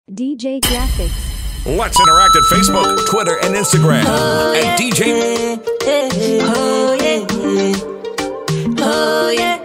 DJ Graphics. Let's interact at Facebook, Twitter, and Instagram at DJ. Oh yeah, oh yeah,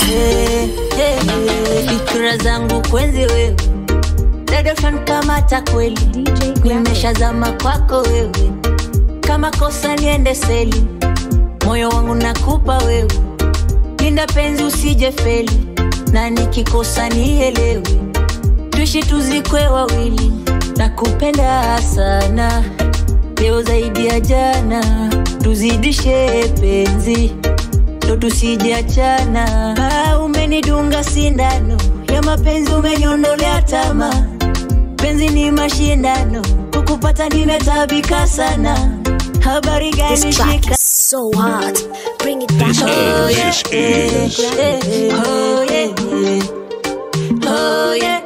fikra zangu kwenzi wewe, dada kamata kweli, DJ Graphics. nimeshazama kwako wewe, kama kosa niende seli, moyo wangu nakupa wewe, linda penzi usije feli, na nikikosa nielewe, tuishi tuzikwe wawili, nakupenda sana leo zaidi ya jana, tuzidishe penzi ndo tusijiachana. Ah, umenidunga sindano ya mapenzi, umeniondolea tama. Penzi ni mashindano, kukupata nimetabika sana. Habari gani This track shika is so hard. Bring it back This up. is, this is. Oh, yeah. Oh, yeah.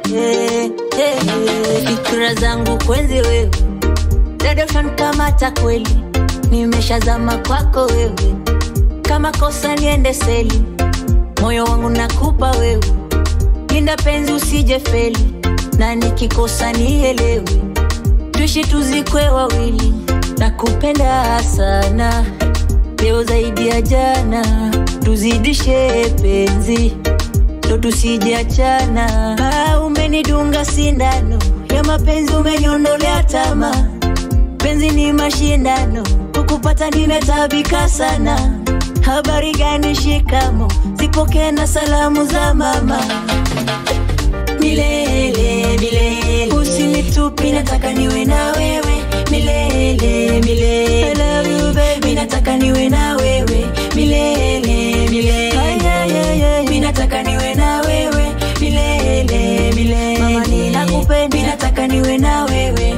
Fikra zangu kwenzi wewe, dada kamata kweli, nimeshazama kwako wewe, kama kosa niende seli, moyo wangu nakupa wewe, linda penzi usije feli, na nikikosa nielewe, tuishi tuzikwe wawili, nakupenda sana leo zaidi ya jana, tuzidishe penzi ndo tusijiachana. Ah, umenidunga sindano ya mapenzi, umeniondolea tama. Penzi ni mashindano, kukupata nimetabika sana. Habari gani shikamo, zipokee na salamu za mama. Milele milele, usinitupi, nataka niwe na wewe milele milele. I love you baby, nataka niwe na wewe milele milele. Ay, ay, ay, ay. Mimi nataka niwe na wewe milele milele. Mama ninakupenda, mimi nataka niwe na wewe.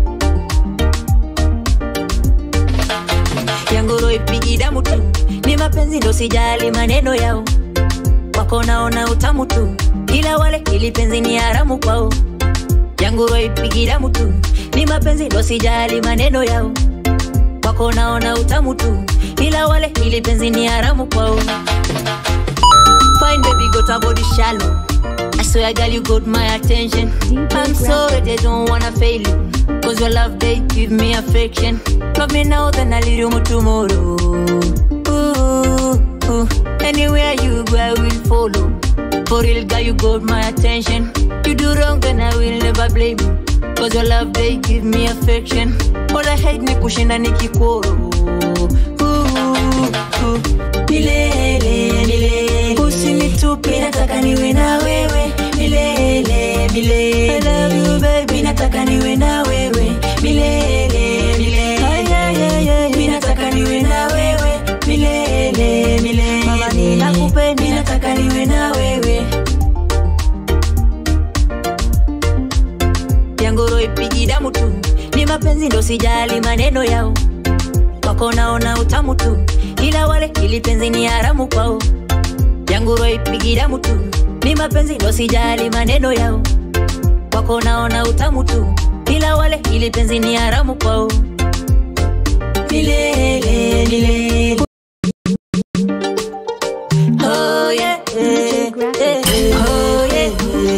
Yangoro ipigi damu tu, ni mapenzi ndo sijali maneno yao, wako naona utamu tu, ila wale ili penzi ni haramu kwao. Yangoro ipigi damu tu, ni mapenzi ndo sijali maneno yao, wako naona utamu tu, ila wale ili penzi ni haramu kwao. Fine baby, got a body shallow. I swear, girl, you got my attention. DJ I'm sorry, they don't wanna fail you. Cause your love, they give me affection. Love me now, then I'll leave you more tomorrow. Ooh, ooh. Anywhere you go, I will follow. For real, girl, you got my attention. You do wrong, then I will never blame you. Cause your love, they give me affection. All I hate ni kushinda nikikoro. Ooh, ooh. Milele, milele. Usinitupe, nataka niwe na wewe. Milele, milele. I love you baby, nataka niwe na wewe. Milele, milele. Ay, ay, ay, ay. Mimi nataka niwe na wewe. Milele, milele. Mama ninakupenda, mimi nataka niwe na wewe. Yangoro ipigi damu tu, ni mapenzi ndo sijali maneno yao, wako naona utamu tu, ila wale ili penzi ni haramu kwao. Yangoro ipigi damu tu, ni mapenzi ndo sijali maneno yao, wako naona utamu tu, ila wale ili penzi ni haramu kwao. Milele, milele. Oh yeah, DJ Graphics. oh yeah,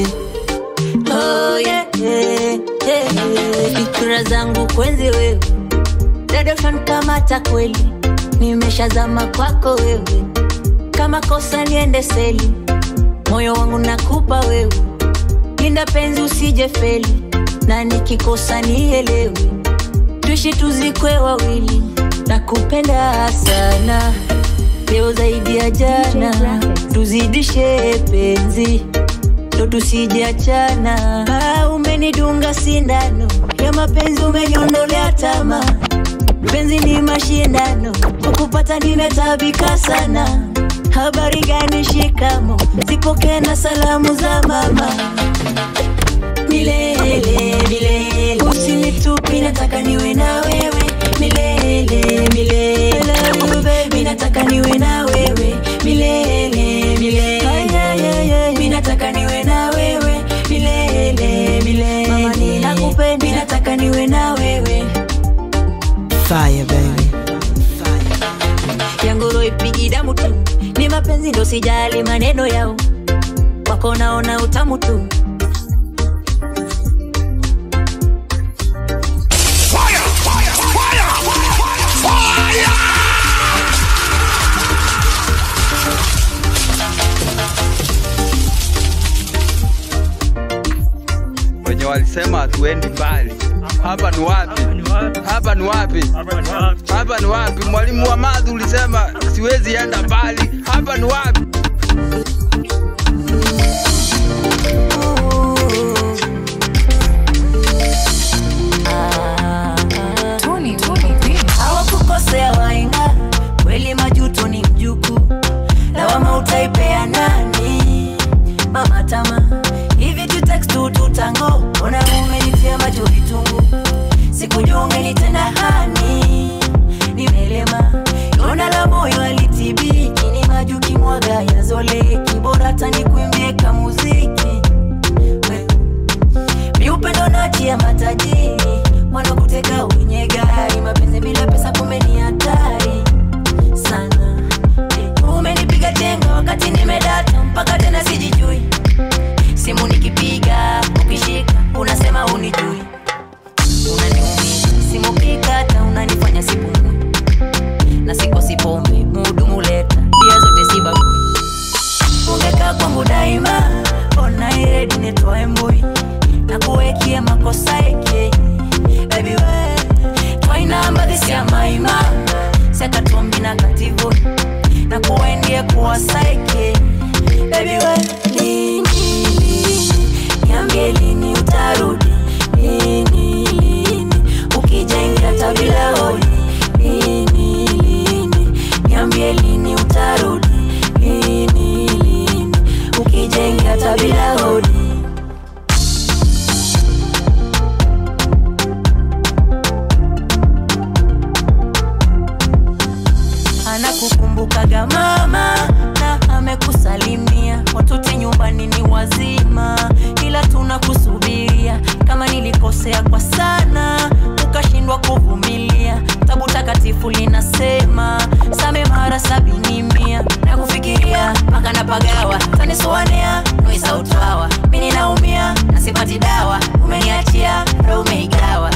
oh yeah, fikra zangu kwenzi wewe, dada kamata kweli, nimeshazama kwako wewe, kama kosa niende seli, moyo wangu nakupa wewe, linda penzi usije feli, na nikikosa nielewe, tuishi tuzikwe wawili, nakupenda sana leo zaidi ya jana, Graphics. tuzidishe penzi ndo tusijiachana. Ah, umenidunga sindano ya mapenzi, umeniondolea tama. Penzi ni mashindano, kukupata nimetabika sana. Habari gani shikamo, zipokee na salamu za mama. Milele milele, usinitupi, nataka niwe na wewe milele milele. I love you baby, nataka niwe na wewe milele milele. Ay, ay, ay, ay. Mimi nataka niwe na wewe milele milele. Mama ninakupenda, mimi nataka niwe na wewe. Fire, baby. Yangoro ipigi damu tu, ni mapenzi ndo sijali maneno yao, wako naona utamu tu, walisema hatuendi mbali. Hapa ni wapi? Hapa ni wapi? Hapa ni wapi? Mwalimu wa madhi ulisema siwezi enda mbali. Hapa ni wapi? hawakukosea waenga kweli majuto ni mjuku lawama utaipea nani mama tama hivi tutekstu tutango ona umenitia macho vitungu sikujua ungenitenda hani nimelema ona la moyo alitibiki ni majuki mwaga ya zole kibora tani kuimbie kamuziki We, miupendo nachia matajiri wanakuteka wenye gari mapenzi bila pesa kumbe ni hatari sana Eh, umenipiga chenga wakati nimedata mpaka tena sijijui simu nikipiga ukishika unasema unijui unaniumiza simu kikata unanifanya sipumui na siko sipombe muhudumu leta bia zote sibagui ungekaa kwangu daima ona iredi nitoe mbui na kuwekie makosa eke baby we twainamba dhisia maima sekatombi na kativu na kuendie kuwa saike baby we lini lini niambie lini utarudi lini lini ukijaingia tabila hodi lini lini niambie lini utarudi lini lini ukijaingia tabila hodi anakukumbukaga mama na amekusalimia watote nyumbani ni wazima ila tunakusubiria kama nilikosea kwa sana ukashindwa kuvumilia tabu takatifu linasema same mara sabini mia na kufikiria mpaka napagawa tanisuanea noisautwawa mi ninaumia na sipati dawa umeniachia ro umeigawa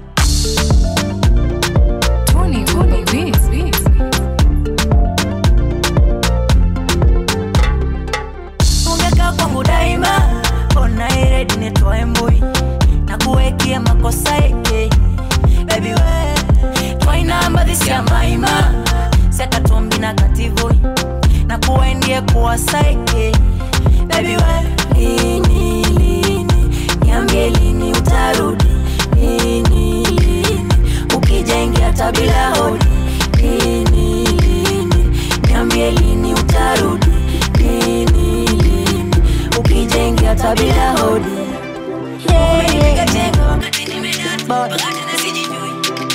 ungekaa kwangu daima ona iredi nitoe mbui na kuwekie makosa eke bebi we twainamba dhisia maima sekatombi na kativui na kuendie kuwa saike bebi we lini lini niambie lini utarudi lini lini ukijaingia tabila hodi lini lini niambie lini utarudi lini lini ukijaingia tabila hodi Umenipiga chenga wakati nimedata, mpaka tena sijijui.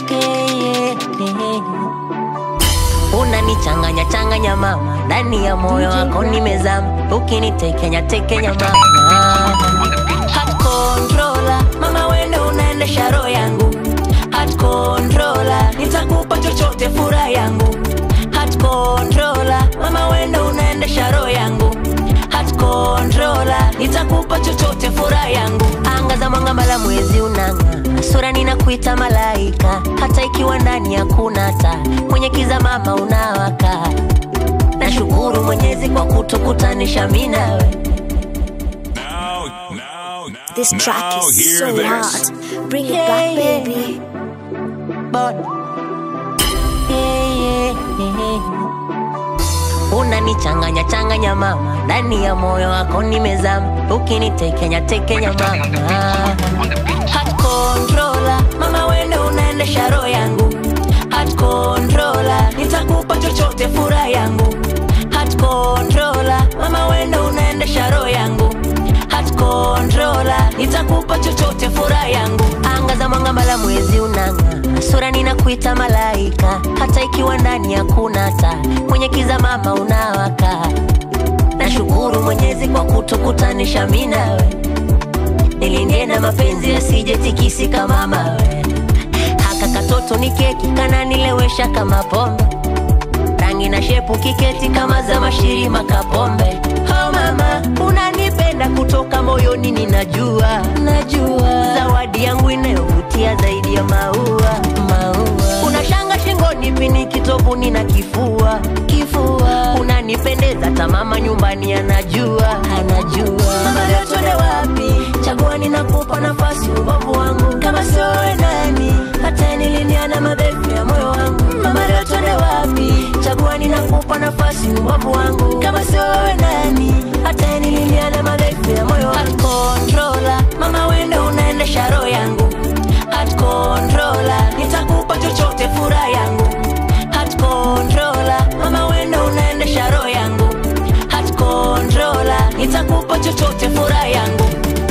unanichanganya changanya mama ndani ya moyo wako nimezama ukinitekenya tekenya mama Heart controller, mama wende unaendesha roho yangu Heart controller, nitakupa chochote furaha yangu Heart controller, mama wende unaendesha roho yangu Heart controller, nitakupa chochote furaha yangu anga za mwanga mala mwezi unanga sura ninakuita malaika hata ikiwa ndani hakuna taa kwenye kiza mama unawaka nashukuru mwenyezi kwa kutukutanisha mi nawe Now, now, now, This track now is hear so this. hot. Bring it back, baby. But, yeah, yeah, yeah. unanichanganya changanya mama ndani ya moyo wako nimezama ukinitekenya tekenya mama Heart controller, mama wende unaendesha roho yangu Heart controller, nitakupa chochote furaha yangu Heart controller, mama wende unaendesha roho yangu Heart controller, nitakupa chochote furaha yangu anga za mwanga mala mwezi unanga sura ninakuita malaika hata ikiwa ndani hakuna taa kwenye kiza mama unawaka nashukuru mwenyezi kwa kutukutanisha mi nawe nilindie na mapenzi yasije tikisika mawe haka katoto ni keki kananilewesha kama pombe rangi na shepu kiketi kama za mashirima kapombe oh mama unanipenda kutoka moyoni ninajua najua zawadi yangu inayovutia zaidi ya maua maua unashanga shingoni pini kitovuni na kifua kifua unanipendeza tamama nyumbani anajua anajua mama leo twende wapi chagua ninakupa nafasi ubavu wangu kama sio wewe nani hata niliniana madhaifu ya moyo wangu mama leo twende wapi chagua ninakupa nafasi ubavu wangu kama sio wewe nani hata niliniana madhaifu ya moyo wangu controller mama wende unaendesha roho yangu at controller nitakupa chochote furaha yangu at controller mama wende unaendesha roho yangu at controller nitakupa chochote furaha yangu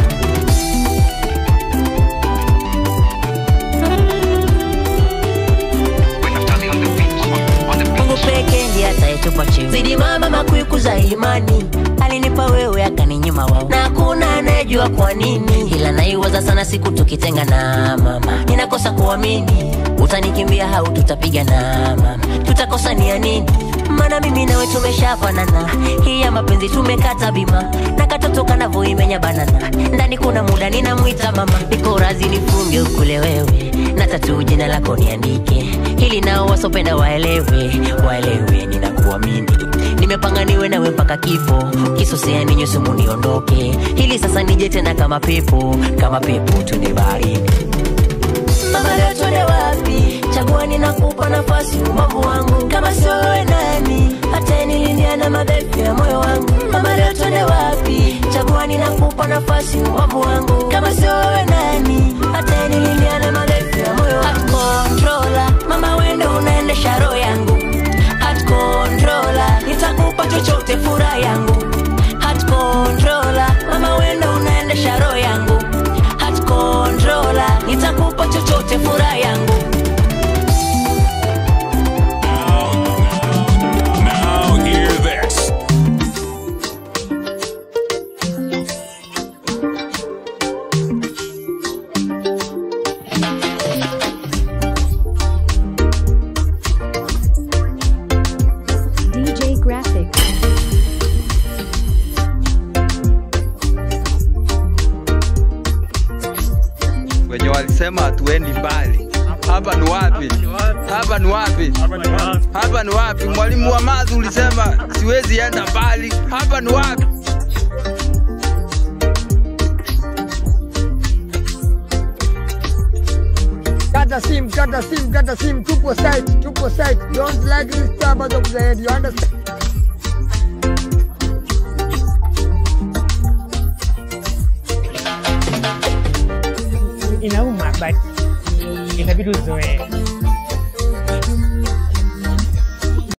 Mungu pekee ndiye atayetupa cheo. Zidi mama makuikuza imani, alinipa wewe akaninyima wao, na hakuna anayejua kwa nini, ila naiwaza sana siku tukitenga na mama, ninakosa kuamini utanikimbia au tutapiga na mama, tutakosa ni ya nini? Maana mimi nawe tumeshafanana, hii ya mapenzi tumekata bima, na katoto kanavyoimenya banana, ndani kuna muda ninamwita mama, niko razi nifunge ukule wewe, na tatu jina lako niandike, hili nao wasopenda waelewe, waelewe ninakuamini nimepanga niwe nawe mpaka kifo kisosea ninyo sumu niondoke hili sasa nije tena kama pepo kama pepo tunibariki mama leo twende wapi chagua ninakupa nafasi ubavu wangu kama sio wewe nani hata niliniana madhaifu ya moyo wangu mama leo twende wapi chagua ninakupa nafasi ubavu wangu kama sio wewe nani hata niliniana madhaifu ya moyo wangu At controller mama wende unaendesha roho yangu at controller nitakupa chochote furaha yangu at controller mama wende unaendesha roho yangu at controller nitakupa chochote furaha yangu Now hear this. DJ Graphics. wenye walisema hatuendi mbali hapa ni wapi hapa ni wapi hapa ni wapi mwalimu wa madhi ulisema siwezi enda mbali hapa ni wapi Kata sim, kata sim, kata sim, tupo site, tupo site. Don't like disturbance of the head, you understand? inauma but itabidi uzoee